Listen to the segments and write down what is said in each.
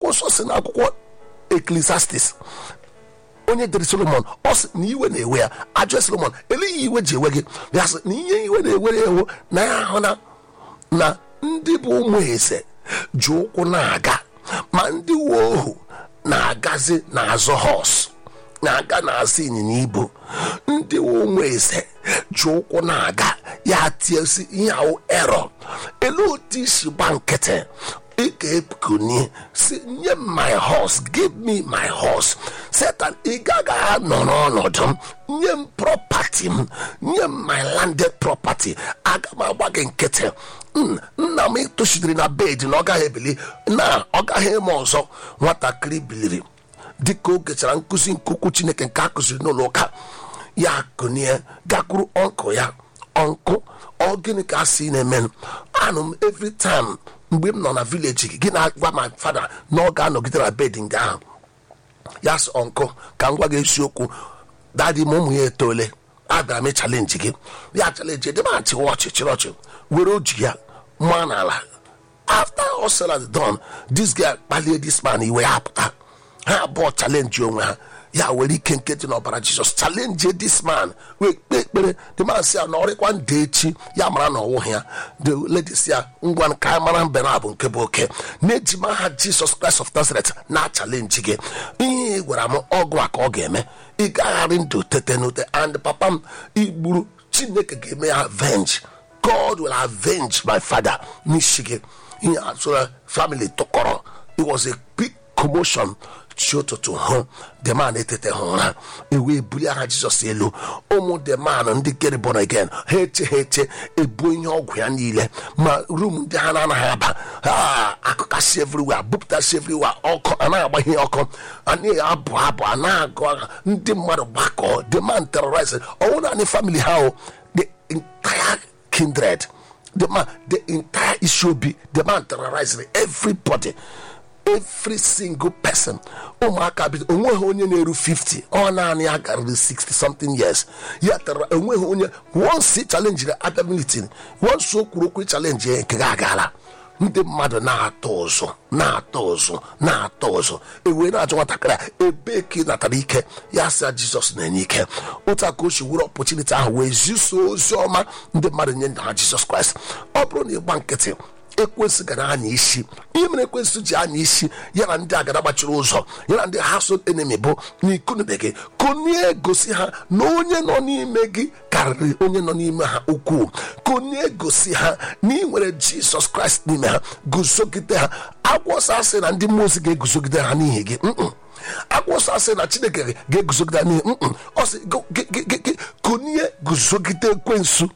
nsọ si n'akwụkwọ eklesiastis onye dere solomon ọ sị na iwe na-ewe ya ajọ solomon eleghị iwe ji ewe gị ya sị na ihe iwe na-ewere ewo na ya ahụ na na ndị bụ ụmụ eze ji ụkwụ na-aga ma ndị uwe ohu na-agazi n'azụ hos na-aga n'azụ ịnyịnya ibu ndị ụmụ eze ji ụkwụ na-aga ya tiesi ihe ahụ erọ elu otu isi gba nkịtị ị ga-ekunie si nye m my horse give me my horse setan ị gaghị anọ n'ọnọdụ m nye m property m nye m my landed property aga m agba gị nkịtị Mm, nna m tochidere na bed na ọ gaghị ebili na ọ gaghị eme ọzọ nwatakịrị biliri dịka o gechara nkụzi nkukwu chineke nke a kụziri n'ụlọ ụka ya kụnie gakwuru ọnkụ ya ọnkụ ọ gịnị ka a sị na-eme anụ m every time mgbe m nọ na vileji gị gị na-agwa ma fada na ọ ga-anọgide na bed nga ahụ ya sị ọnkụ ka m gwa gị eziokwu dadi m ụmụ ya etole abịara m ịchalenji gị ya chalenji edebe achị ọchị chịrị ọchị were oji ya maa n'ala after all said and done this guy kpalie this man iwe ya pụta ha abụọ chalenji onwe ha ya were ike nke dị n'ọbara jizọs chalenji this man wee kpee ekpere the man si ya na ọrịkwa ndị echi ya mara na ọwụghị ya the lady si ya ngwa ka anyị mara mbe na abụ nke bụ oke na-ejima ha jizọs kraịst of nazareth na chalenji gị ihe ị gwara m ọgụ a ka ọ ga-eme ị gagharị ndụ tete n'ute and papa m igburu chineke ga-eme ya avenge god will avenge my father n'isi gị ihe asụrụ family tụkọrọ it was a big commotion chi ụtụtụ hụ the man etete ha ụra ewee bulie aha jizọs elu ụmụ the man ndị get born again ha eche ha eche ebu ihe ọgwụ ya niile ma rum ndị ha na-anaghị aba ha akụkasị everywhere bupụtasị everywhere ọkụ anaghị agba ihe ọkụ anaghị abụ abụ anaghị agụ agha ndị mmadụ gbakọ the man terrorize ọnwụ naanị family ha o the entire kindred the man the entire Ishobi the man terrorized everybody every single person ụmụaka bido onweghị onye na-eru 50 ọ naanị ya garịrị 60 something years ya tara enweghị onye once chalenjiri abịa militin once o kwuru okwu chalenji ya nke ga agala ndị mmadụ na-atọ ụzụ na-atọ ụzụ na-atọ ụzụ ewee na-ajụ nwatakịrị a ebe ka ị natara ike ya sị jizọs na-enye ike otu a ka o si were ọpọchuniti ahụ wee ziso ozi ọma ndị mmadụ nye ha jizọs kraịst ọ bụrụ na ịgba nkịtị ekwensị gara anya isi ihe mere ekwensị ji anya isi ya na ndị agada gbachiri ụzọ ya na ndị ha so enemi bụ na ikunube gị konie gosi ha na onye nọ n'ime gị karịrị onye nọ n'ime ha ukwuu konie gosi ha na ị nwere jizọs kraịst n'ime ha guzogide ha agwọsọ asị na ndị mmụọ ozi ga-eguzogide ha n'ihi gị akwụsọ asị na chineke ga-eguzogide ha n'ihi ọ sị konie guzogide ekwensu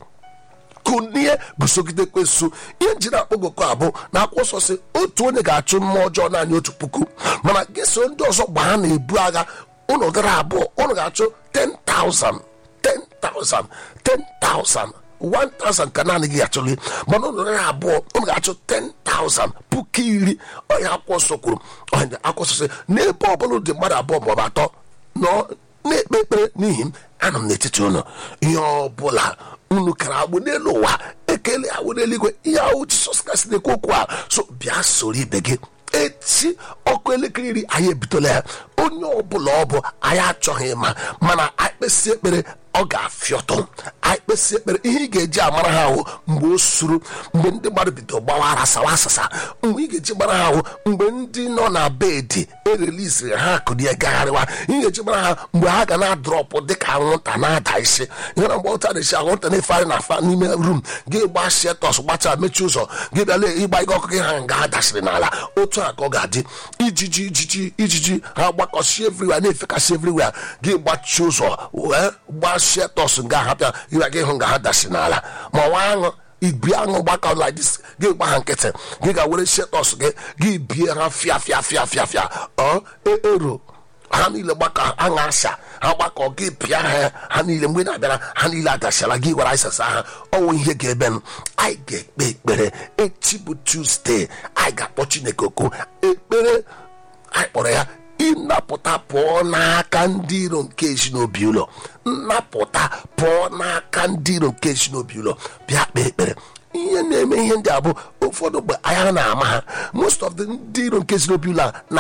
kunie gusogide kwesu ihe njiri akpọgoko abụ na akwụsọ sị otu onye ga-achụ mmụọ ọjọọ naanị otu puku mana gị so ndị ọzọ gbaa na-ebu agha ụnụ gara abụọ ụnụ ga-achụ 10,000 10,000 10,000 1000 ka naanị gị achọghị mana ụnụ gara abụọ ụnụ ga-achụ 10,000 puku iri ọnya akwụsọ kwuru ọnya akwụsọ sị n'ebe ọbụla dị mmadụ abụọ maọbụ atọ nọ na-ekpe ekpere n'ihi m anọ m n'etiti ụnụ ihe ọbụla unu kara agbụ n'elu ụwa ekele agbụ n'eluigwe ihe ahụ jisọs kraịst na-ekwu okwu a so bịa soro ibe gị echi ọkụ elekere iri anyị ebidola ya onye ọbụla ọ bụ anyị achọghị ịma mana anyị kpesị ekpere ọ ga-afịọtụ anyị kpesị ekpere ihe ị ga-eji amara ha ahụ mgbe o suru mgbe ndị mmadụ bido gbawara sawa asasa mgbe ị ga-eji mara ha ahụ mgbe ndị nọ na bedi ereliziri ha akụnie gagharịwa ị ga-eji mara ha mgbe ha ga na-adrọpụ dịka anwụnta na-ada isi ihe na mgbe ụta na-esi anwụnta na-efegharị na afa n'ime rum gị gba shetọs gbachaa mechie ụzọ gị bịala ịgba ike ọkụ gị ha nga ha dasịrị n'ala otu a ka ọ ga-adị ijiji ijiji ijiji ha gbakọsi everywhere na-efekasị everywhere gị gbachie ụzọ wee gbaa shetọs nga ha bịa ịga gị hụ nga ha dasị n'ala ma nwa aṅụ ibi aṅụ gbakọ like this gị gba ha nkịtị gị ga-were shetọs gị gị bie ha fịa fịa fịa fịa fịa ọ ero ha niile gbakọ aṅa asa ha gbakọ gị pịa ha ha niile mgbe na-abịara ha niile adasịala gị gwara isasa ha ọnwụ ihe ga-ebe m anyị ga-ekpe ekpere echi bụ tuzdee anyị ga-akpọ chineke oku ekpere anyị kpọrọ ya ịnapụta pụọ n'aka ndị iro nke ezinobi ụlọ nnapụta pụọ n'aka ndị iro nke ezinobi ụlọ bịa kpee ekpere ihe na-eme ihe ndị a bụ ụfọdụ mgbe anya na-ama ha most of the ndị iro nke ezinobi ụlọ a na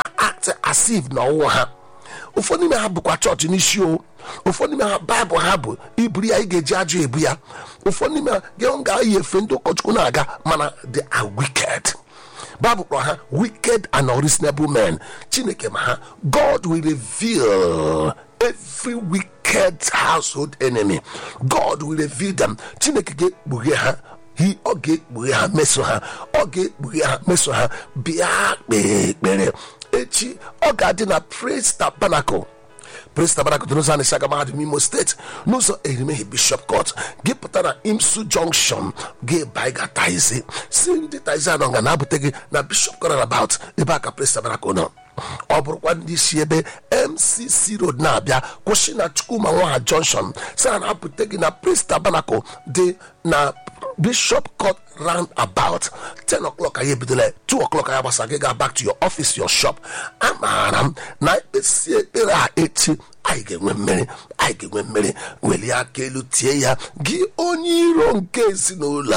act as if na ọwụ ha ụfọdụ n'ime ha bụkwa chọọchị n'isi o ụfọdụ n'ime ha baịbụl ha bụ iburu ya ị ga-eji ajọ ebu ya ụfọdụ n'ime ha gị ga-eyi efe ndị ụkọchukwu na-aga mana they are wicked Bible kpọrọ ha wicked and unreasonable men chineke ma ha god will reveal every wicked household enemy god will reveal them chineke ga-ekpughe ha hi ọ ga-ekpughe ha meso ha ọ ga-ekpughe ha meso ha bịa kpee ekpere echi ọ ga-adị na praise tabernacle praise tabernacle dị n'ụzọ anishaga mahadum imo steeti n'ụzọ erimeghi bishop court gị pụta na imsu junction gị bai ga taizi si ndị taizi anọ ga na-abụta gị na bishop court about ebe a ka praise tabernacle nọ ọ bụrụkwa ndị si ebe mcc road na-abịa kwụsị na chukwuma nwaha junction si na na-apụta gị na praise tabernacle dị na bishop court round about 10 o'clock anyị ebidola 2 o'clock anyị gbasa gị ga back to your office your shop amaara m na ekpesi ekpere a echi anyị ga-enwe mmeri anyị ga-enwe mmeri welie aka elu tie ya gị onye iro nke ezinụlọ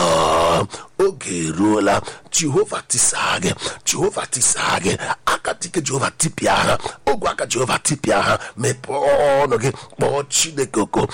oge eruola jehova tisaa gị jehova tisaa gị aka dike jehova tipịa ha ogwe aka jehova tipịa ha mepee ọnụ gị kpọọ chineke oko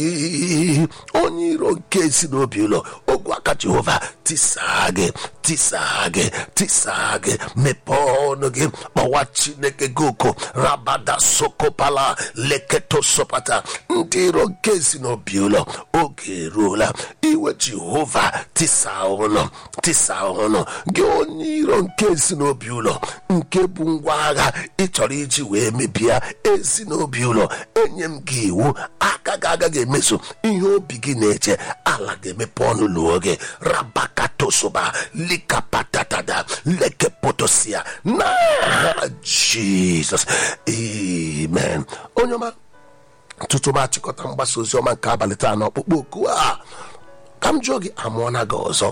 gị onye iro nke ezinobi ụlọ ogwe aka jehova tisaa gị tisaa gị tisaa gị mepee ọnụ gị kpọwa chineke gị oko rabada sokopala leketo sopata ndị iro nke ezinobi ụlọ oge eruola iwe jehova tisaa ụlọ tisaa ụlọ gị onye iro nke ezinobi ụlọ nke bụ ngwa agha ị chọrọ iji wee mebie ezinobi ụlọ enye m gị iwu aka gị agaghị emeso ihe obi gị na-eche ala ga-emepe ọnụ lụọ gị rabakatosoba likapatatada lekepotosia n'aha jizọs amen onye ọma tutu m achịkọta mgbasa ozi ọma nke abalị taa na ọkpụkpọ oku a ka m jụọ gị amụọna gị ọzọ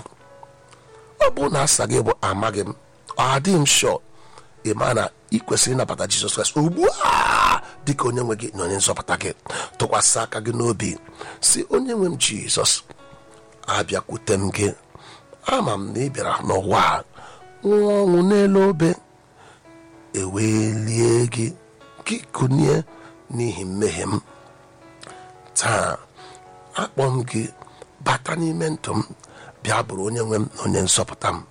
ọ bụ na asa gị bụ amaghị m ọ adịghị m shọ ị ma na ị kwesịrị ịnabata jizọs kraịst ugbu a dịka onye nwe gị na onye nzọpụta gị tụkwasị aka gị n'obi si onye nwe m jizọs abịakwute m gị ama m na ị bịara n'ụwa a nwụọ ọnwụ n'elu obe ewelie gị gị kụnie n'ihi mmehie m taa akpọ m gị bata n'ime ndụ m bịa bụrụ onye nwe m na onye nzọpụta m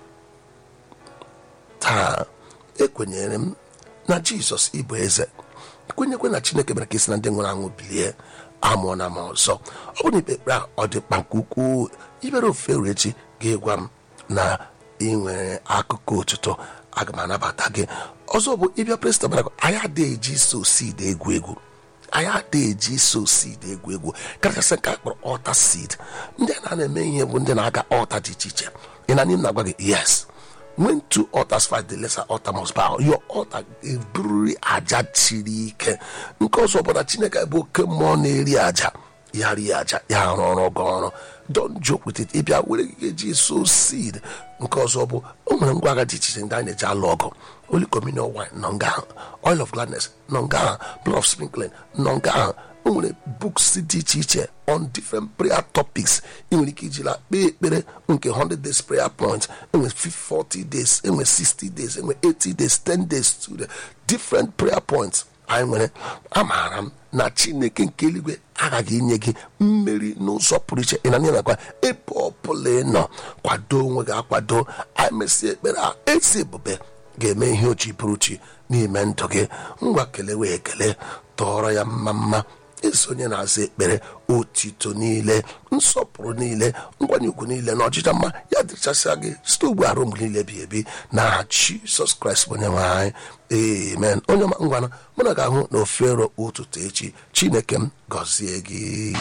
taa ekwenyere m na jizọs ịbụ eze kwenyekwe na chineke mere ka isi na ndị nwụrụ anwụ bilie amụọ na ma ọzọ ọ bụ na ikpe ekpere a ọ dị mkpa nke ukwuu ibere ofufe ruo echi ga-egwa m na ị nwere akụkọ otuto aga m anabata gị ọzọ bụ ịbịa prestabarakụ anyị adịghị eji so seed egwu egwu anyị adịghị eji so seed egwu egwu kachasị nke a kpọrọ ọta seed ndị a na-eme ihe bụ ndị na-aga ọta dị iche iche ị na n'im na-agwa gị yes when two altars fight the lesser altar must bow your altar ebururi aja siri ike nke ọzọ bụ na chineke bụ oke mmụọ na-eri aja ya rie aja ya arụ ọrụ gị ọrụ don joke with it ịbịa were gị eji so seed nke ọzọ bụ o nwere ngwa agha dị iche iche ndị anyị na-eji alụ ọgụ holy communion wine nọ nga ahụ oil of gladness nọ nga ahụ blood of sprinkling nọ nga ahụ o nwere books dị iche iche on different prayer topics ị nwere ike ijila kpee ekpere nke 100 days prayer point enwere 40 days enwere 60 days enwere 80 days 10 days to the different prayer points anyị nwere amaara m na chineke nke eluigwe aghaghị inye gị mmeri n'ụzọ pụrụ iche ị na nye nakwa ebe ọbụla ị nọ kwado onwe gị akwado anyị mesịa ekpere a ezi ebube ga-eme ihe ochi pụrụ chi n'ime ndụ gị ngwa kelewe ekele tọọrọ ya mma mma ezi onye na-aza ekpere otito niile nsọpụrụ niile nkwanye ugwu niile na ọchịcha mma ya dịchasịa gị site ugbu arụ mgbe niile bi ebi n'aha jizọs kraịst bụ onye nwe anyị amen onye ọma ngwana mụ na ga-ahụ na ofero ụtụtụ echi chineke m gọzie gị